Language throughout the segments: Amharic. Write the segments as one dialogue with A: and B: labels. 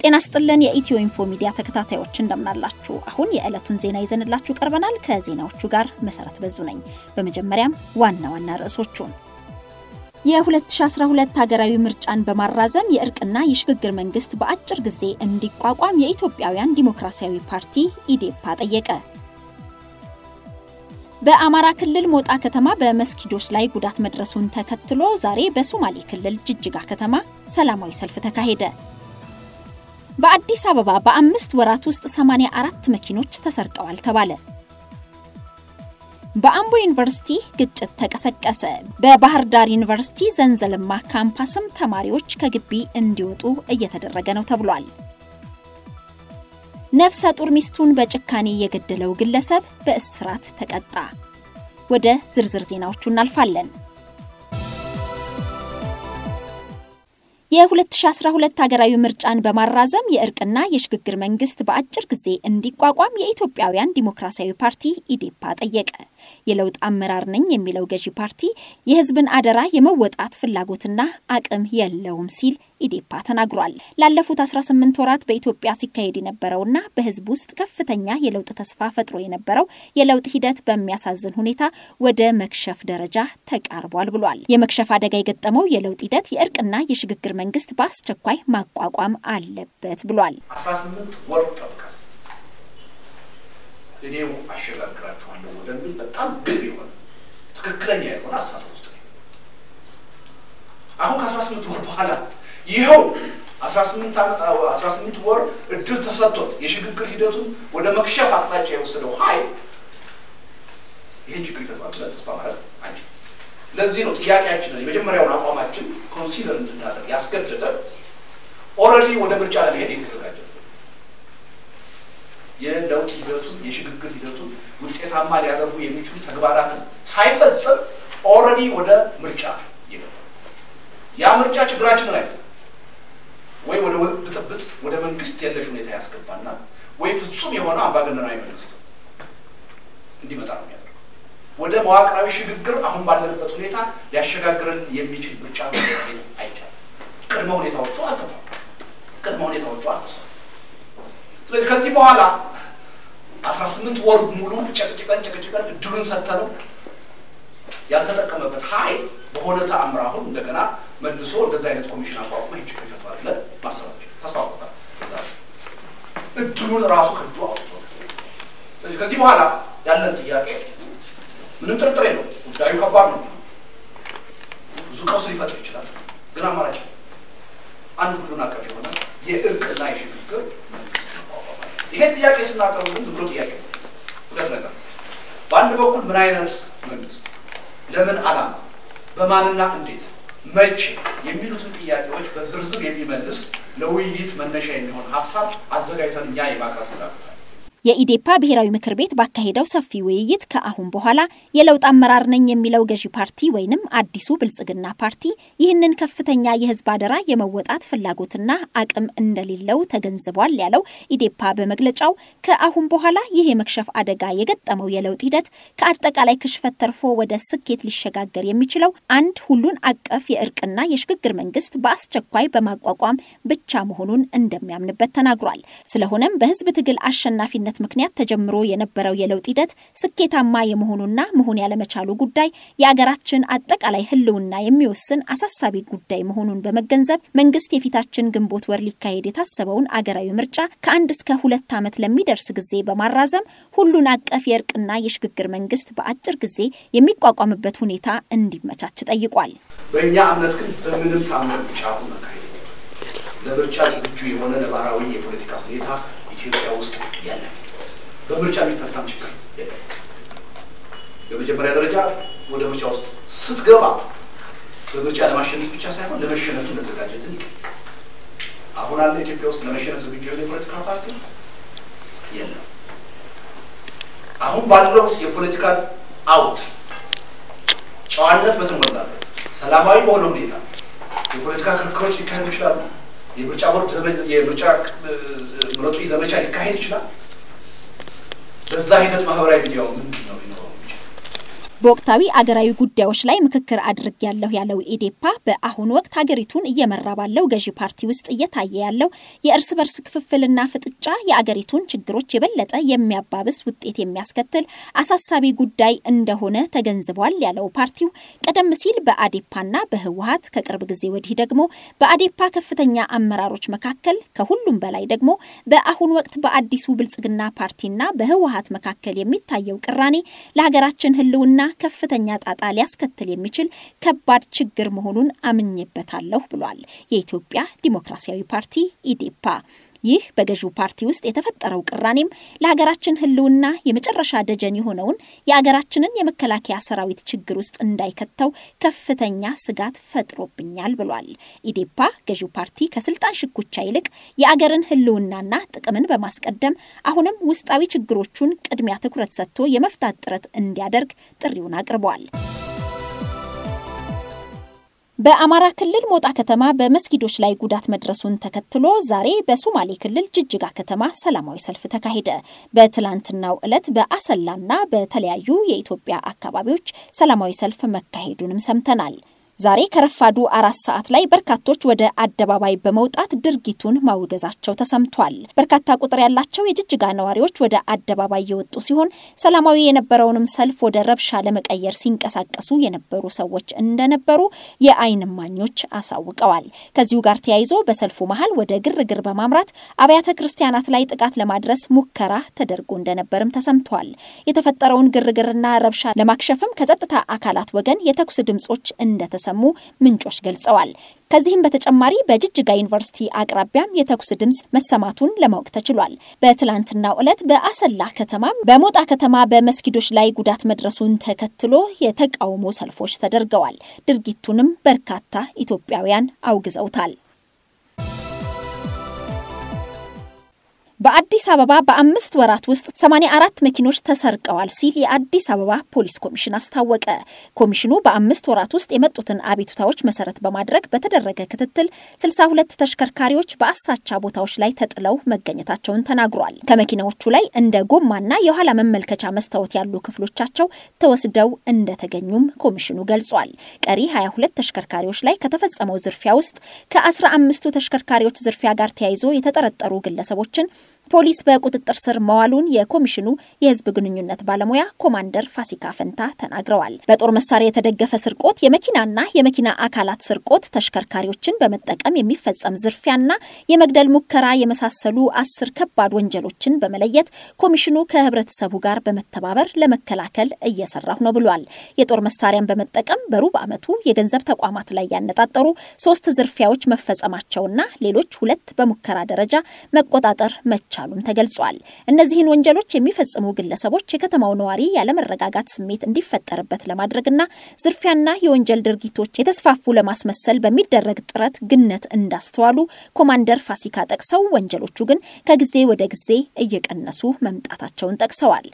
A: ጤና ስጥልን የኢትዮ ኢንፎ ሚዲያ ተከታታዮች እንደምናላችሁ። አሁን የዕለቱን ዜና ይዘንላችሁ ቀርበናል። ከዜናዎቹ ጋር መሰረት በዙ ነኝ። በመጀመሪያም ዋና ዋና ርዕሶቹን የ2012 ሀገራዊ ምርጫን በማራዘም የእርቅና የሽግግር መንግስት በአጭር ጊዜ እንዲቋቋም የኢትዮጵያውያን ዲሞክራሲያዊ ፓርቲ ኢዴፓ ጠየቀ። በአማራ ክልል ሞጣ ከተማ በመስጊዶች ላይ ጉዳት መድረሱን ተከትሎ ዛሬ በሶማሌ ክልል ጅጅጋ ከተማ ሰላማዊ ሰልፍ ተካሄደ። በአዲስ አበባ በአምስት ወራት ውስጥ 84 መኪኖች ተሰርቀዋል ተባለ። በአምቦ ዩኒቨርሲቲ ግጭት ተቀሰቀሰ። በባህር ዳር ዩኒቨርሲቲ ዘንዘልማ ካምፓስም ተማሪዎች ከግቢ እንዲወጡ እየተደረገ ነው ተብሏል። ነፍሰ ጡር ሚስቱን በጭካኔ የገደለው ግለሰብ በእስራት ተቀጣ። ወደ ዝርዝር ዜናዎቹ እናልፋለን። የ2012 ሀገራዊ ምርጫን በማራዘም የእርቅና የሽግግር መንግስት በአጭር ጊዜ እንዲቋቋም የኢትዮጵያውያን ዲሞክራሲያዊ ፓርቲ ኢዴፓ ጠየቀ። የለውጥ አመራር ነኝ የሚለው ገዢ ፓርቲ የሕዝብን አደራ የመወጣት ፍላጎትና አቅም የለውም ሲል ኢዴፓ ተናግሯል። ላለፉት 18 ወራት በኢትዮጵያ ሲካሄድ የነበረውና በሕዝብ ውስጥ ከፍተኛ የለውጥ ተስፋ ፈጥሮ የነበረው የለውጥ ሂደት በሚያሳዝን ሁኔታ ወደ መክሸፍ ደረጃ ተቃርቧል ብሏል። የመክሸፍ አደጋ የገጠመው የለውጥ ሂደት የእርቅና የሽግግር መንግስት በአስቸኳይ ማቋቋም አለበት ብሏል።
B: 18 ወር ጠብቃል። እኔው አሸጋግራችኋለሁ ወደሚል በጣም ግብ የሆነ ትክክለኛ የሆነ አስተሳሰብ ውስጥ ነው። አሁን ከ18 ወር በኋላ ይኸው 18 ወር እድል ተሰጥቶት የሽግግር ሂደቱን ወደ መክሸፍ አቅጣጫ የወሰደው ኃይል ይህን ችግር ይፈቷል ብለን ተስፋ ማድረግ አንችል። ለዚህ ነው ጥያቄያችንን የመጀመሪያውን አቋማችን ኮንሲደር እንድናደርግ ያስገደደ ኦልሬዲ ወደ ምርጫ ለመሄድ የተዘጋጀ የለውጥ ሂደቱን የሽግግር ሂደቱን ውጤታማ ሊያደርጉ የሚችሉ ተግባራትን ሳይፈጽም ኦልሬዲ ወደ ምርጫ ይገባል። ያ ምርጫ ችግራችንን አይፈ ወይ ወደ ብጥብጥ ወደ መንግስት የለሽ ሁኔታ ያስገባና ወይ ፍጹም የሆነ አምባገነናዊ መንግስት እንዲመጣ ነው የሚያደርገው። ወደ መዋቅራዊ ሽግግር አሁን ባለንበት ሁኔታ ሊያሸጋግረን የሚችል ምርጫ አይቻልም። ቅድመ ሁኔታዎቹ አልተሟሉ። ቅድመ ሁኔታዎቹ አልተሰሩ። ስለዚህ ከዚህ በኋላ አስራ ስምንት ወር ሙሉ ጨቅጭቀን ጨቅጭቀን እድሉን ሰጥተነው ያልተጠቀመበት ኃይል በሆነ ተአምር አሁን እንደገና መልሶ እንደዚህ አይነት ኮሚሽን አቋቁሞ ይህን ችግር ይፈቷል ብለን ማሰባቸው ተስፋ ቆጣል። እድሉን ራሱ ከእጁ አውጥቶ ስለዚህ ከዚህ በኋላ ያለን ጥያቄ ምንም ጥርጥር የለው፣ ጉዳዩ ከባድ ነው። ብዙ ቀውስ ሊፈጥር ይችላል። ግን አማራጭ አንድ ሁሉን አቀፍ የሆነ የእርቅና የሽግግር መንግስት ማቋቋም ይሄን ጥያቄ ስናቀርቡ ግን ዝም ብሎ ጥያቄ ነው። ሁለት ነገር፣ በአንድ በኩል ምን አይነት መንግስት፣ ለምን ዓላማ፣ በማንና እንዴት፣ መቼ የሚሉትን ጥያቄዎች በዝርዝር የሚመልስ ለውይይት መነሻ የሚሆን ሀሳብ አዘጋጅተን እኛ የማቅረብ ፍላጎት
A: የኢዴፓ ብሔራዊ ምክር ቤት ባካሄደው ሰፊ ውይይት ከአሁን በኋላ የለውጥ አመራር ነኝ የሚለው ገዢ ፓርቲ ወይንም አዲሱ ብልጽግና ፓርቲ ይህንን ከፍተኛ የህዝብ አደራ የመወጣት ፍላጎትና አቅም እንደሌለው ተገንዝቧል ያለው ኢዴፓ በመግለጫው ከአሁን በኋላ ይህ የመክሸፍ አደጋ የገጠመው የለውጥ ሂደት ከአጠቃላይ ክሽፈት ተርፎ ወደ ስኬት ሊሸጋገር የሚችለው አንድ ሁሉን አቀፍ የእርቅና የሽግግር መንግስት በአስቸኳይ በማቋቋም ብቻ መሆኑን እንደሚያምንበት ተናግሯል። ስለሆነም በህዝብ ትግል አሸናፊነት ምክንያት ተጀምሮ የነበረው የለውጥ ሂደት ስኬታማ የመሆኑና መሆን ያለመቻሉ ጉዳይ የአገራችን አጠቃላይ ህልውና የሚወስን አሳሳቢ ጉዳይ መሆኑን በመገንዘብ መንግስት የፊታችን ግንቦት ወር ሊካሄድ የታሰበውን አገራዊ ምርጫ ከአንድ እስከ ሁለት ዓመት ለሚደርስ ጊዜ በማራዘም ሁሉን አቀፍ የእርቅና የሽግግር መንግስት በአጭር ጊዜ የሚቋቋምበት ሁኔታ እንዲመቻች ጠይቋል።
B: በእኛ እምነት ግን በምንም ታምር ምርጫ አሁን መካሄድ ለምርጫ ዝግጁ የሆነ ነባራዊ የፖለቲካ ሁኔታ ኢትዮጵያ ውስጥ የለም። በምርጫ የሚፈታም ችግር የለም። በመጀመሪያ ደረጃ ወደ ምርጫ ውስጥ ስትገባ በምርጫ ለማሸነፍ ብቻ ሳይሆን ለመሸነፍ መዘጋጀትን ይጠይቃል። አሁን አለ ኢትዮጵያ ውስጥ ለመሸነፍ ዝግጁ የሆነ የፖለቲካ ፓርቲ የለም። አሁን ባለው የፖለቲካ አውድ ጨዋነት በተሞላበት ሰላማዊ በሆነ ሁኔታ የፖለቲካ ክርክሮች ሊካሄዱ ይችላሉ። የምርጫ ቦርድ የምርጫ ምረጡኝ ዘመቻ ሊካሄድ ይችላል። በዛ ሂደት ማህበራዊ ሚዲያው ምንድን ነው ሊኖረው የሚችል
A: በወቅታዊ አገራዊ ጉዳዮች ላይ ምክክር አድርጌያለሁ ያለው ኢዴፓ በአሁኑ ወቅት ሀገሪቱን እየመራ ባለው ገዢ ፓርቲ ውስጥ እየታየ ያለው የእርስ በርስ ክፍፍልና ፍጥጫ የአገሪቱን ችግሮች የበለጠ የሚያባብስ ውጤት የሚያስከትል አሳሳቢ ጉዳይ እንደሆነ ተገንዝቧል ያለው ፓርቲው ቀደም ሲል በአዴፓና በህወሀት ከቅርብ ጊዜ ወዲህ ደግሞ በአዴፓ ከፍተኛ አመራሮች መካከል ከሁሉም በላይ ደግሞ በአሁኑ ወቅት በአዲሱ ብልጽግና ፓርቲና በህወሀት መካከል የሚታየው ቅራኔ ለሀገራችን ህልውና ከፍተኛ ጣጣ ሊያስከትል የሚችል ከባድ ችግር መሆኑን አምኜበታለሁ ብሏል የኢትዮጵያ ዲሞክራሲያዊ ፓርቲ ኢዴፓ። ይህ በገዢው ፓርቲ ውስጥ የተፈጠረው ቅራኔም ለሀገራችን ህልውና የመጨረሻ ደጀን የሆነውን የሀገራችንን የመከላከያ ሰራዊት ችግር ውስጥ እንዳይከተው ከፍተኛ ስጋት ፈጥሮብኛል ብሏል። ኢዴፓ ገዢው ፓርቲ ከስልጣን ሽኩቻ ይልቅ የአገርን ህልውናና ጥቅምን በማስቀደም አሁንም ውስጣዊ ችግሮቹን ቅድሚያ ትኩረት ሰጥቶ የመፍታት ጥረት እንዲያደርግ ጥሪውን አቅርቧል። በአማራ ክልል ሞጣ ከተማ በመስጊዶች ላይ ጉዳት መድረሱን ተከትሎ ዛሬ በሶማሌ ክልል ጅጅጋ ከተማ ሰላማዊ ሰልፍ ተካሄደ። በትላንትናው ዕለት በአሰላና በተለያዩ የኢትዮጵያ አካባቢዎች ሰላማዊ ሰልፍ መካሄዱንም ሰምተናል። ዛሬ ከረፋዱ አራት ሰዓት ላይ በርካቶች ወደ አደባባይ በመውጣት ድርጊቱን ማውገዛቸው ተሰምቷል። በርካታ ቁጥር ያላቸው የጅጅጋ ነዋሪዎች ወደ አደባባይ የወጡ ሲሆን ሰላማዊ የነበረውንም ሰልፍ ወደ ረብሻ ለመቀየር ሲንቀሳቀሱ የነበሩ ሰዎች እንደነበሩ የዓይን እማኞች አሳውቀዋል። ከዚሁ ጋር ተያይዞ በሰልፉ መሀል ወደ ግርግር በማምራት አብያተ ክርስቲያናት ላይ ጥቃት ለማድረስ ሙከራ ተደርጎ እንደነበርም ተሰምቷል። የተፈጠረውን ግርግርና ረብሻ ለማክሸፍም ከጸጥታ አካላት ወገን የተኩስ ድምጾች እንደተሰ mu ምንጮች ገልጸዋል። ከዚህም በተጨማሪ በጅጅጋ ዩኒቨርሲቲ አቅራቢያም የተኩስ ድምፅ መሰማቱን ለማወቅ ተችሏል። በትላንትናው ዕለት በአሰላ ከተማም በሞጣ ከተማ በመስጊዶች ላይ ጉዳት መድረሱን ተከትሎ የተቃውሞ ሰልፎች ተደርገዋል። ድርጊቱንም በርካታ ኢትዮጵያውያን አውግዘውታል። በአዲስ አበባ በአምስት ወራት ውስጥ 84 መኪኖች ተሰርቀዋል ሲል የአዲስ አበባ ፖሊስ ኮሚሽን አስታወቀ። ኮሚሽኑ በአምስት ወራት ውስጥ የመጡትን አቤቱታዎች መሰረት በማድረግ በተደረገ ክትትል 62 ተሽከርካሪዎች በአሳቻ ቦታዎች ላይ ተጥለው መገኘታቸውን ተናግሯል። ከመኪናዎቹ ላይ እንደ ጎማና የኋላ መመልከቻ መስታወት ያሉ ክፍሎቻቸው ተወስደው እንደተገኙም ኮሚሽኑ ገልጿል። ቀሪ 22 ተሽከርካሪዎች ላይ ከተፈጸመው ዝርፊያ ውስጥ ከ15ቱ ተሽከርካሪዎች ዝርፊያ ጋር ተያይዞ የተጠረጠሩ ግለሰቦችን ፖሊስ በቁጥጥር ስር መዋሉን የኮሚሽኑ የሕዝብ ግንኙነት ባለሙያ ኮማንደር ፋሲካ ፈንታ ተናግረዋል። በጦር መሳሪያ የተደገፈ ስርቆት፣ የመኪናና የመኪና አካላት ስርቆት፣ ተሽከርካሪዎችን በመጠቀም የሚፈጸም ዝርፊያና የመግደል ሙከራ የመሳሰሉ አስር ከባድ ወንጀሎችን በመለየት ኮሚሽኑ ከህብረተሰቡ ጋር በመተባበር ለመከላከል እየሰራሁ ነው ብሏል። የጦር መሳሪያን በመጠቀም በሩብ ዓመቱ የገንዘብ ተቋማት ላይ ያነጣጠሩ ሶስት ዝርፊያዎች መፈጸማቸውና ሌሎች ሁለት በሙከራ ደረጃ መቆጣጠር መቻሉም ተገልጿል። እነዚህን ወንጀሎች የሚፈጽሙ ግለሰቦች የከተማው ነዋሪ ያለመረጋጋት ስሜት እንዲፈጠርበት ለማድረግና ዝርፊያና የወንጀል ድርጊቶች የተስፋፉ ለማስመሰል በሚደረግ ጥረት ግነት እንዳስተዋሉ ኮማንደር ፋሲካ ጠቅሰው ወንጀሎቹ ግን ከጊዜ ወደ ጊዜ እየቀነሱ መምጣታቸውን ጠቅሰዋል።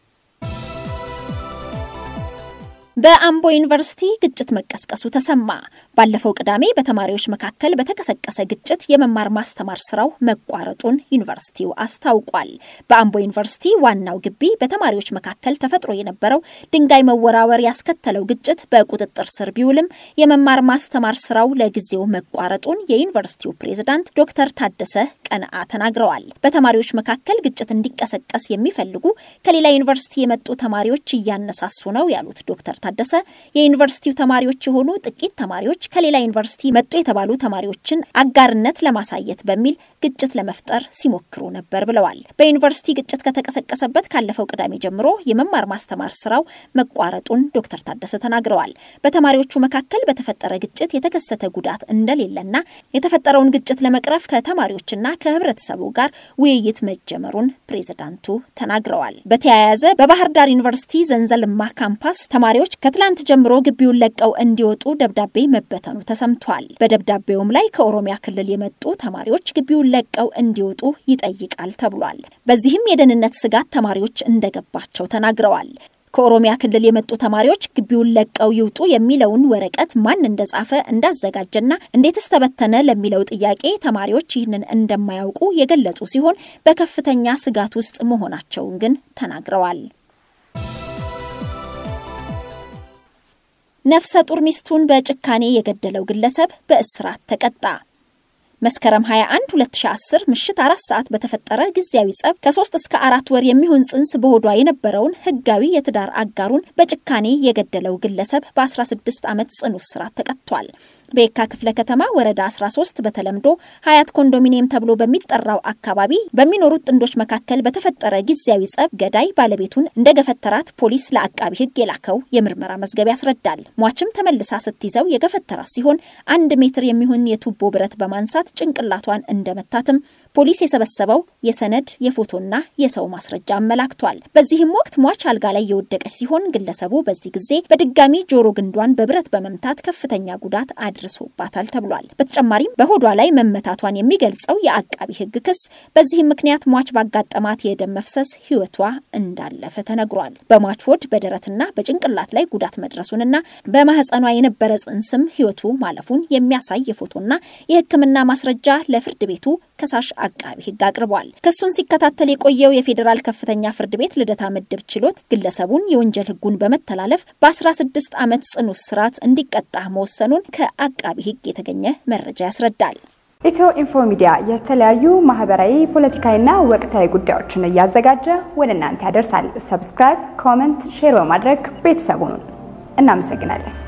A: በአምቦ ዩኒቨርሲቲ ግጭት መቀስቀሱ ተሰማ። ባለፈው ቅዳሜ በተማሪዎች መካከል በተቀሰቀሰ ግጭት የመማር ማስተማር ስራው መቋረጡን ዩኒቨርሲቲው አስታውቋል። በአምቦ ዩኒቨርሲቲ ዋናው ግቢ በተማሪዎች መካከል ተፈጥሮ የነበረው ድንጋይ መወራወር ያስከተለው ግጭት በቁጥጥር ስር ቢውልም የመማር ማስተማር ስራው ለጊዜው መቋረጡን የዩኒቨርሲቲው ፕሬዝዳንት ዶክተር ታደሰ ቀንአ ተናግረዋል። በተማሪዎች መካከል ግጭት እንዲቀሰቀስ የሚፈልጉ ከሌላ ዩኒቨርሲቲ የመጡ ተማሪዎች እያነሳሱ ነው ያሉት ዶክተር ታደሰ የዩኒቨርሲቲው ተማሪዎች የሆኑ ጥቂት ተማሪዎች ከሌላ ዩኒቨርሲቲ መጡ የተባሉ ተማሪዎችን አጋርነት ለማሳየት በሚል ግጭት ለመፍጠር ሲሞክሩ ነበር ብለዋል። በዩኒቨርሲቲ ግጭት ከተቀሰቀሰበት ካለፈው ቅዳሜ ጀምሮ የመማር ማስተማር ስራው መቋረጡን ዶክተር ታደሰ ተናግረዋል። በተማሪዎቹ መካከል በተፈጠረ ግጭት የተከሰተ ጉዳት እንደሌለና የተፈጠረውን ግጭት ለመቅረፍ ከተማሪዎችና ከህብረተሰቡ ጋር ውይይት መጀመሩን ፕሬዝዳንቱ ተናግረዋል። በተያያዘ በባህር ዳር ዩኒቨርሲቲ ዘንዘልማ ካምፓስ ተማሪዎች ከትላንት ጀምሮ ግቢውን ለቀው እንዲወጡ ደብዳቤ መበተኑ ተሰምቷል። በደብዳቤውም ላይ ከኦሮሚያ ክልል የመጡ ተማሪዎች ግቢውን ለቀው እንዲወጡ ይጠይቃል ተብሏል። በዚህም የደህንነት ስጋት ተማሪዎች እንደገባቸው ተናግረዋል። ከኦሮሚያ ክልል የመጡ ተማሪዎች ግቢውን ለቀው ይውጡ የሚለውን ወረቀት ማን እንደጻፈ እንዳዘጋጀና እንዴትስ ተበተነ ለሚለው ጥያቄ ተማሪዎች ይህንን እንደማያውቁ የገለጹ ሲሆን በከፍተኛ ስጋት ውስጥ መሆናቸውን ግን ተናግረዋል። ነፍሰ ጡር ሚስቱን በጭካኔ የገደለው ግለሰብ በእስራት ተቀጣ። መስከረም 21 2010 ምሽት አራት ሰዓት በተፈጠረ ጊዜያዊ ጸብ ከሶስት እስከ አራት ወር የሚሆን ጽንስ በሆዷ የነበረውን ህጋዊ የትዳር አጋሩን በጭካኔ የገደለው ግለሰብ በ16 ዓመት ጽኑ እስራት ተቀጥቷል። በየካ ክፍለ ከተማ ወረዳ 13 በተለምዶ ሀያት ኮንዶሚኒየም ተብሎ በሚጠራው አካባቢ በሚኖሩት ጥንዶች መካከል በተፈጠረ ጊዜያዊ ጸብ ገዳይ ባለቤቱን እንደ ገፈተራት ፖሊስ ለአቃቢ ህግ የላከው የምርመራ መዝገብ ያስረዳል። ሟችም ተመልሳ ስትይዘው የገፈተራት ሲሆን አንድ ሜትር የሚሆን የቱቦ ብረት በማንሳት ጭንቅላቷን እንደመታትም ፖሊስ የሰበሰበው የሰነድ የፎቶና የሰው ማስረጃ አመላክቷል። በዚህም ወቅት ሟች አልጋ ላይ የወደቀች ሲሆን ግለሰቡ በዚህ ጊዜ በድጋሚ ጆሮ ግንዷን በብረት በመምታት ከፍተኛ ጉዳት አድርሶባታል ተብሏል። በተጨማሪም በሆዷ ላይ መመታቷን የሚገልጸው የአቃቢ ህግ ክስ በዚህም ምክንያት ሟች ባጋጠማት የደም መፍሰስ ህይወቷ እንዳለፈ ተነግሯል። በሟች ሆድ በደረትና በጭንቅላት ላይ ጉዳት መድረሱንና በማህፀኗ የነበረ ጽንስም ህይወቱ ማለፉን የሚያሳይ የፎቶና የህክምና ማስረጃ ለፍርድ ቤቱ ከሳሽ አቃቢ ህግ አቅርቧል። ክሱን ሲከታተል የቆየው የፌዴራል ከፍተኛ ፍርድ ቤት ልደታ ምድብ ችሎት ግለሰቡን የወንጀል ህጉን በመተላለፍ በ16 ዓመት ጽኑ እስራት እንዲቀጣ መወሰኑን ከአቃቢ ህግ የተገኘ መረጃ ያስረዳል።
C: ኢትዮ ኢንፎ ሚዲያ የተለያዩ ማህበራዊ፣ ፖለቲካዊና ወቅታዊ ጉዳዮችን እያዘጋጀ ወደ እናንተ ያደርሳል። ሰብስክራይብ፣ ኮመንት፣ ሼር በማድረግ ቤተሰቡን እናመሰግናለን።